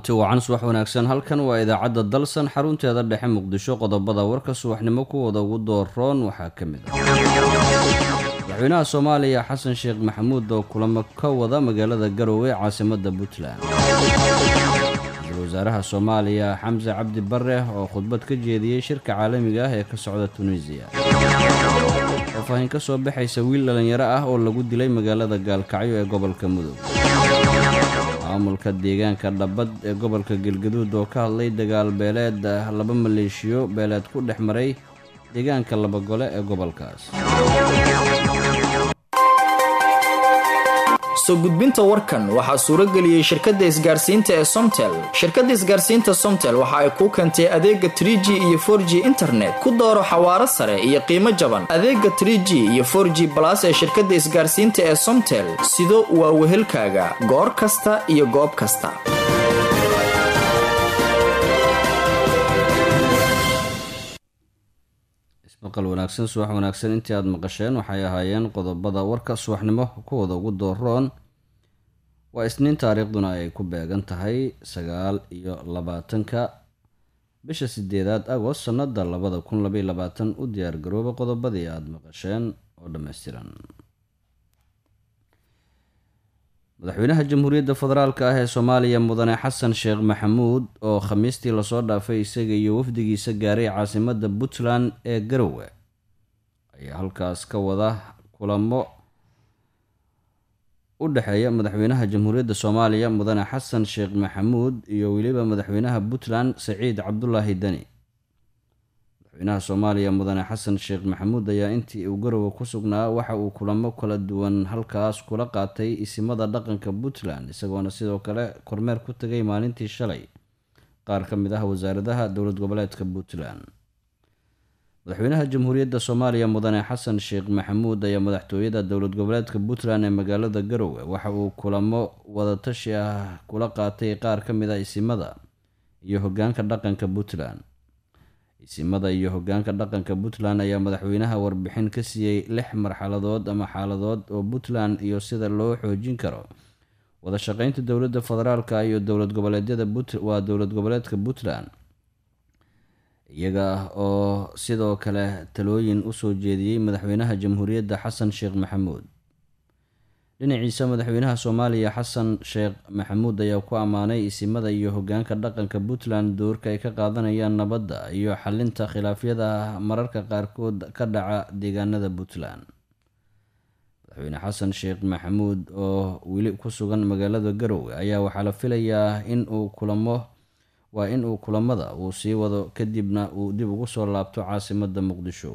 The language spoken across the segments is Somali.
kulanti wacan subax wanaagsan halkan waa idaacadda dalsan xarunteeda dhexe muqdisho qodobada warka subaxnimo kuwooda ugu dooroon waxaa ka mid ah madaxweynaha soomaaliya xasan sheekh maxamuud oo kulamo ka wada magaalada garowe caasimadda puntland ra-iisul wasaaraha soomaaliya xamse cabdi bare oo khudbad ka jeediyey shirka caalamiga ah ee ka socda tunisiya faahfaahin ka soo baxaysa wiil dhallinyaro ah oo lagu dilay magaalada gaalkacyo ee gobolka mudug maamulka deegaanka dhabbad ee gobolka galgaduud oo ka hadlay dagaal beeleed laba maleeshiyo beeleed ku dhex maray deegaanka labagole ee gobolkaas soo gudbinta warkan waxaa suurageliyey shirkadda isgaarsiinta ee somtel shirkadda isgaarsiinta somtel waxa ay kuu keentay adeega tr g iyo for g internet ku dooro xawaaro sare iyo qiimo jaban adeega tr g iyo for g balas ee shirkadda isgaarsiinta ee somtel sido waa wehelkaaga goor kasta iyo goob kasta ismaqal wanaagsan subax wanaagsan intii aada maqasheen waxay ahaayeen qodobada warka subaxnimo kuwooda ugu dooroon waa isniin taariikhduna ay ku beegan tahay sagaal iyo labaatanka bisha sideedaad agost sannada labada kun labaiy labaatan u diyaargarooba qodobadii aada maqasheen oo dhammaystiran madaxweynaha jamhuuriyadda federaalk ah ee soomaaliya mudane xasan sheekh maxamuud oo khamiistii lasoo dhaafay isaga iyo wafdigiisa gaaray caasimadda puntland ee garowe ayaa halkaas ka wada kulamo u dhexeeya madaxweynaha jamhuuriyadda soomaaliya mudane xasan sheekh maxamuud iyo weliba madaxweynaha puntland saciid cabdulaahi deni madaxweynaha soomaaliya mudane xasan sheekh maxamuud ayaa intii uu garowe ku sugnaa waxa uu kulamo kala duwan halkaas kula qaatay isimada dhaqanka puntland isagoona sidoo kale kormeer ku tagay maalintii shalay qaar ka mid ah wasaaradaha dowlad goboleedka puntland madaxweynaha jamhuuriyadda soomaaliya mudane xasan sheekh maxamuud ayaa madaxtooyada dowlad goboleedka puntland ee magaalada garowe waxa uu kulamo wadatashi ah kula qaatay qaar ka mid ah isimada iyo hogaanka dhaqanka puntland isimada iyo hogaanka dhaqanka puntland ayaa madaxweynaha warbixin ka siiyey lix marxaladood ama xaaladood oo puntland iyo sida loo xoojin karo wada shaqeynta dowladda federaalka iyo dowlad goboleedyada waa dowlad goboleedka puntland iyaga oo sidoo kale talooyin usoo jeediyey madaxweynaha jamhuuriyadda xasan sheekh maxamuud dhinaciisa madaxweynaha soomaaliya xasan sheekh maxamuud ayaa ku ammaanay isimada iyo hogaanka dhaqanka puntland doorka ay ka qaadanayaan nabadda iyo xalinta khilaafyada mararka qaarkood ka dhaca deegaanada puntland madaxweyne xasan sheekh maxamuud oo weli ku sugan magaalada garowe ayaa waxaa la filayaa in uu kulamo waa in uu kulamada uu sii wado kadibna uu dib ugu soo laabto caasimadda muqdisho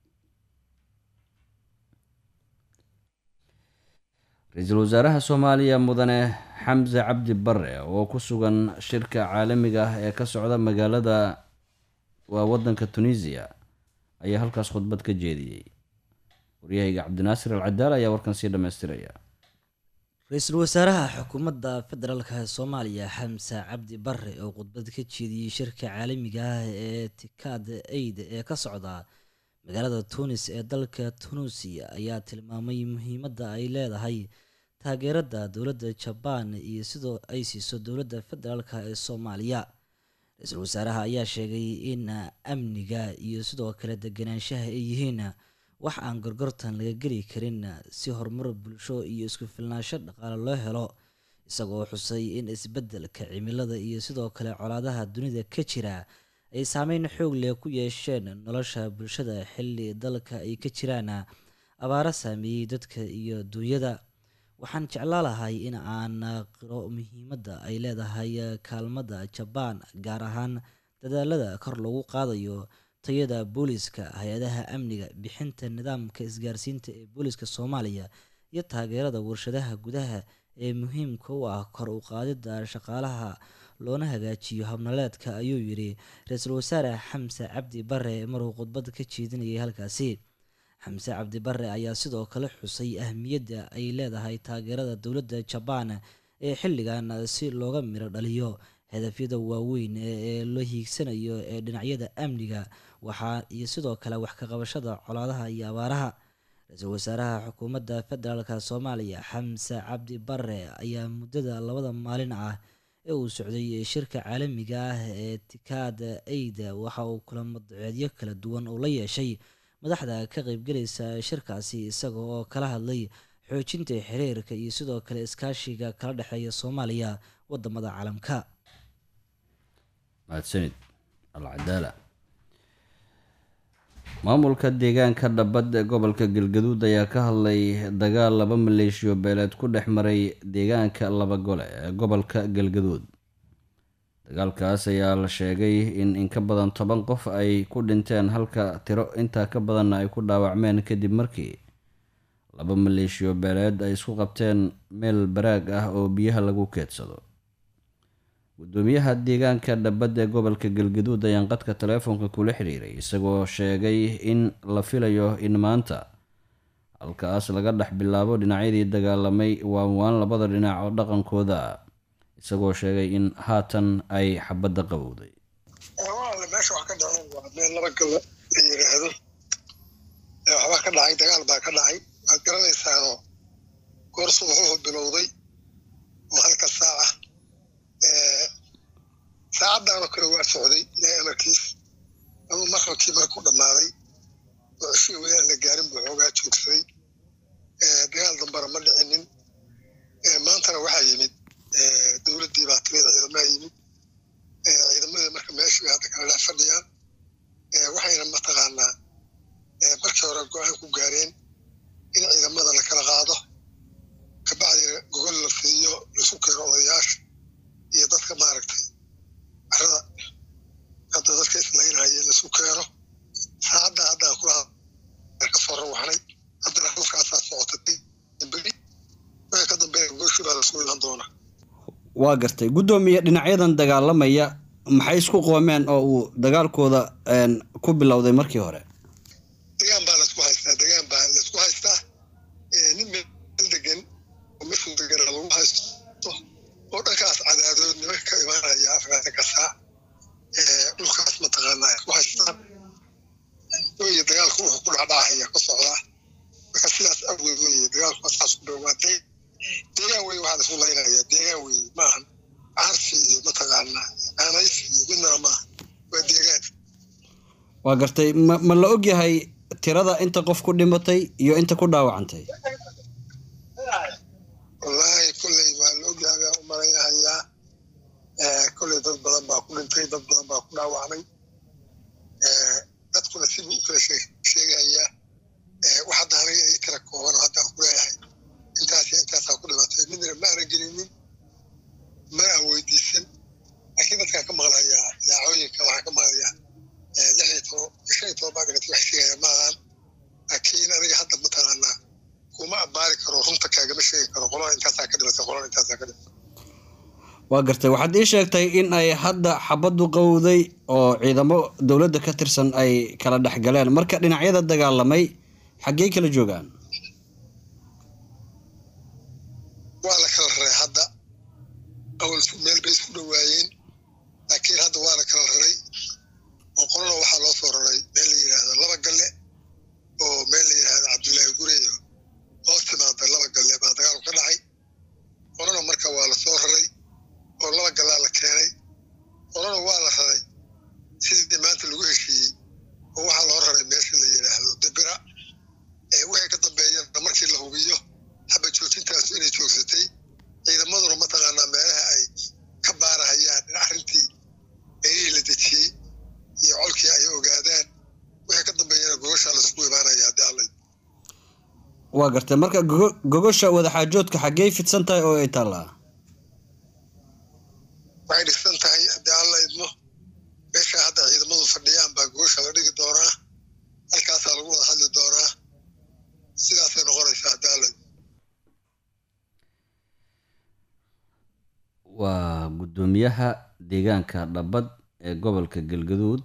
ra-iisul wasaaraha soomaaliya mudane xamse cabdi bare oo ku sugan shirka caalamiga ah ee ka socda magaalada waa wadanka tunisiya ayaa halkaas khudbad ka jeediyey waryahayga cabdinaasir al cadaal ayaa warkan sii dhammaystiraya ra-iisul wasaaraha xukuumadda federaalk soomaaliya xamse cabdi bare oo khudbad ka jeediyey shirka caalamiga ah ee tikaad aid ee ka socda magaalada tunis ee dalka tunuusiya ayaa tilmaamay muhiimadda ay leedahay taageerada dowladda jabaan iyo sidoo ay siiso dowladda federaalk ee soomaaliya ra-iisul wasaaraha ayaa sheegay in amniga iyo sidoo kale deganaanshaha ay yihiin wax aan gorgortan laga geli karin si horumar bulsho iyo isku filnaansho dhaqaale loo helo isagoo xusay in isbeddelka cimilada iyo sidoo kale colaadaha dunida ka jira ay saameyn xoog leh ku yeesheen nolosha bulshada xilli dalka ay ka jiraan abaaro saameeyey dadka iyo duunyada waxaan jeclaa lahay in aan qiro muhiimadda ay leedahay kaalmada jabaan gaar ahaan dadaalada kor lagu qaadayo tayada booliska hay-adaha amniga bixinta nidaamka isgaarsiinta ee booliska soomaaliya iyo taageerada warshadaha gudaha ee muhiimka u ah kor u qaadida shaqaalaha loona hagaajiyo habnaleedka ayuu yidhi ra-iisul wasaare xamse cabdi bare maruu khudbad ka jeedinayay halkaasi xamse cabdi bare ayaa sidoo kale xusay ahmiyadda ay leedahay taageerada dowladda jabaan ee xilligan si looga miro dhaliyo hadafyada waaweyn ee la hiigsanayo ee dhinacyada amniga waxaa iyo sidoo kale wax ka qabashada colaadaha iyo abaaraha ra-iisul wasaaraha xukuumadda federaalk soomaaliya xamse cabdi bare ayaa muddada labada maalin ah ee uu socday shirka caalamiga ah ee tikaad aida waxa uu kulamo duceedyo kala duwan uu la yeeshay madaxda ka qeybgelaysa shirkaasi isaga oo kala hadlay xoojinta xiriirka iyo sidoo kale iskaashiga kala dhexeeya soomaaliya wadamada caalamka mahadsanid alcadaala maamulka deegaanka dhabad ee gobolka galgaduud ayaa ka hadlay dagaal laba maleeshiyo beeleed ku dhex maray deegaanka laba gole ee gobolka galgaduud dagaalkaas ayaa la sheegay in in ka badan toban qof ay ku dhinteen halka tiro intaa ka badanna ay ku dhaawacmeen kadib markii laba maleeshiyo beeleed ay isku qabteen meel baraag ah oo biyaha lagu keedsado gudoomiyaha deegaanka dhabad ee gobolka galgaduud ayaan qadka taleefonka kula xiriiray isagoo sheegay in la filayo in maanta halkaas laga dhex bilaabo dhinacyadii dagaalamay waan waan labada dhinac oo dhaqankooda ah isagoo sheegay in haatan ay xabadda qabowday walaale meesha wax ka dhaceen waa meel laba galla la yidhaahdo waxbaa ka dhacay dagaal baa ka dhacay waad garanaysaanoo goor subaxuhu bilowday oo halka saaca saacaddaanoo kale waa socday ilaahay amarkiis ama maqrabkii markuu dhammaaday oo ceshii weli aan la gaarin buu xoogaa joogsaday dagaal dambana ma dhicinin maantana waxaa yimid dowladdii baa timid ciidamaha yimid ciidamadii marka meeshii bay hadda kala dhex fadhiyaan waxayna mataqaanaa markii hore go-aan ku gaareen in ciidamada la kala qaado kabacdina gogol la fidiyo laisu keeno odayaasha iyo dadka maaragtay carada hadda dadka islaynahaya laisu keeno saacadda haddaan kula ka soo rawaxnay haddana halkaasaa socotay beri wixii ka dambeeya gogoshii baa lasku ilan doonaa waa gartay guddoomiye dhinacyadan dagaalamaya maxay isku qoomeen oo uu dagaalkooda ku bilowday markii hore degaan baa laisku haystaa degaan baa laisku haystaa nin meel degan oo meshuu degana lagu haysto oo dhankaas cadaadood nimanka ka imaanaya afgaatanka saac dhulkaas mataqaanaa isku haystaan weye dagaalku wuxuu ku dhacdhacaya ka socdaa marka sidaas awgeed weye dagaalku saas ku dhowaaday deegaan weye waxaa laisku laynaya deegaan weye maahan carsi iyo mataqaanaa aanaysi iyo midnana maaha waa deegaan waa gartay ma ma la og yahay tirada inta qof ku dhimatay iyo inta ku dhaawacantay wallaahi kolley waa la ogyahay baan u malaynahayaa kolley dad badan baa ku dhintay dad badan baa ku dhaawacmay dadkuna sibuu u kala sheegayaa wax hadda aniga ii tira kooban oo haddaan ku leeyahay intaas iyo intaasaa ku dhimatay midna ma ana gelinin mana aan weydiisan laakiin dadkaan ka maqlayaa idaacooyinka waxaan ka maqlayaa lix iyo toban shan iyo toban baa dhimatay waxay sheegayaan ma ahan laakiin aniga hadda mataqaanaa kuma abbaari karo runta kaagama sheegi karo qolada intaasaa ka dhimatay qolada intaasaa ka dhimatay waa gartay waxaad ii sheegtay in ay hadda xabaddu qowday oo ciidamo dowladda ka tirsan ay kala dhex galeen marka dhinacyada dagaalamay xaggey kala joogaan waa la kala raray hadda awal meel bay isku dhowaayeen laakiin hadda waa la kala raray oo qolana waxaa loo soo raray meel la yidhaahdo laba galle oo meel la yidhaahdo cabdullaahi gureyo hoos timaada laba galle baa dagaalku ka dhacay qolana marka waa la soo raray oo laba gallaa la keenay qolana waa la raray sidii maanta lagu heshiiyey oo waxaa loo raray meesha la yidhaahdo dibira wixii ka dambeeyana markii la hubiyo haba joojintaasu inay joogsatay ciidamaduna mataqaanaa meelaha ay ka baarahayaan in arrintii meelihii la dejiyey iyo colkii ay ogaadaan wixii ka dambeeyana gogoshaa laisku imaanaya haddii alla waa gartay marka gogo- gogosha wadaxaajoodka xaggey fidsan tahay oo ay taallaa waxay dhisan tahay haddii alla idmo meeshaa hadda ciidamadu fadhiyaan baa gogosha la dhigi doonaa halkaasaa lagu wada hadli doonaa sidaasay noqonaysaa haddii alla idmo waa guddoomiyaha deegaanka dhabad ee gobolka galgaduud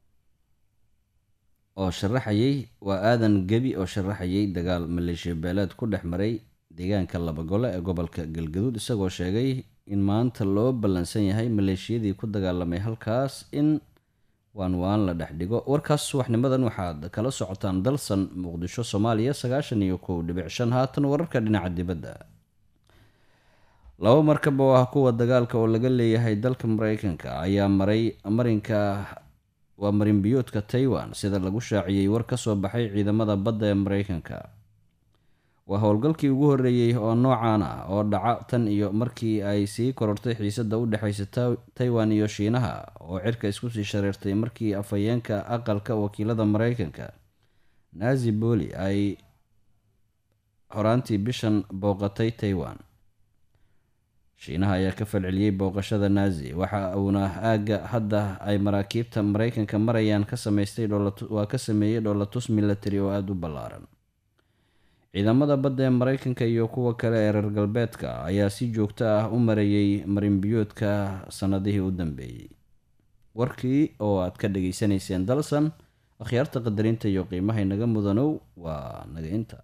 oo sharaxayay waa aadan gebi oo sharaxayay dagaal maleeshiya beeleed ku dhex maray deegaanka labagole ee gobolka galgaduud isagoo sheegay in maanta loo ballansan yahay maleeshiyadii ku dagaalamay halkaas in waan waan la dhex dhigo warkaas subaxnimadan waxaad kala socotaan dalsan muqdisho soomaaliya sagaashan iyo kow dhibic shan haatan wararka dhinaca dibadda laba markab oo ah kuwa dagaalka oo laga leeyahay dalka mareykanka ayaa maray marinka waa marinbiyoodka taiwan sida lagu shaaciyey war ka soo baxay ciidamada badda ee mareykanka waa howlgalkii ugu horreeyey oo noocan ah oo dhaca tan iyo markii ay sii korortay xiisadda u dhexaysa taiwan iyo shiinaha oo cirka isku sii shareertay markii afhayeenka aqalka wakiilada mareykanka nazi boli ay horaantii bishan booqatay taiwan shiinaha ayaa ka falceliyey booqashada nazi waxa uuna aagga hadda ay maraakiibta mareykanka marayaan ka sameystay waa ka sameeyey dhoolatus military oo aada u ballaaran ciidamada badda ee mareykanka iyo kuwa kale ee reer galbeedka ayaa si joogto ah u marayey marinbiyoodka sanadihii u dambeeyey warkii oo aad ka dhageysanayseen dalsan akhyaarta qadarinta iyo qiimaha inaga mudanow waa naga inta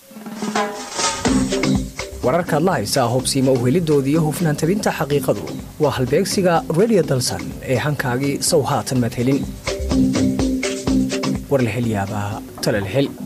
wararkaad la haysaa hobsiima uhelidooda iyo hufnaan tabinta xaqiiqadu waa halbeegsiga redio dalsan ee hankaagii sow haatan madhelin war la hel yaabaa talal hel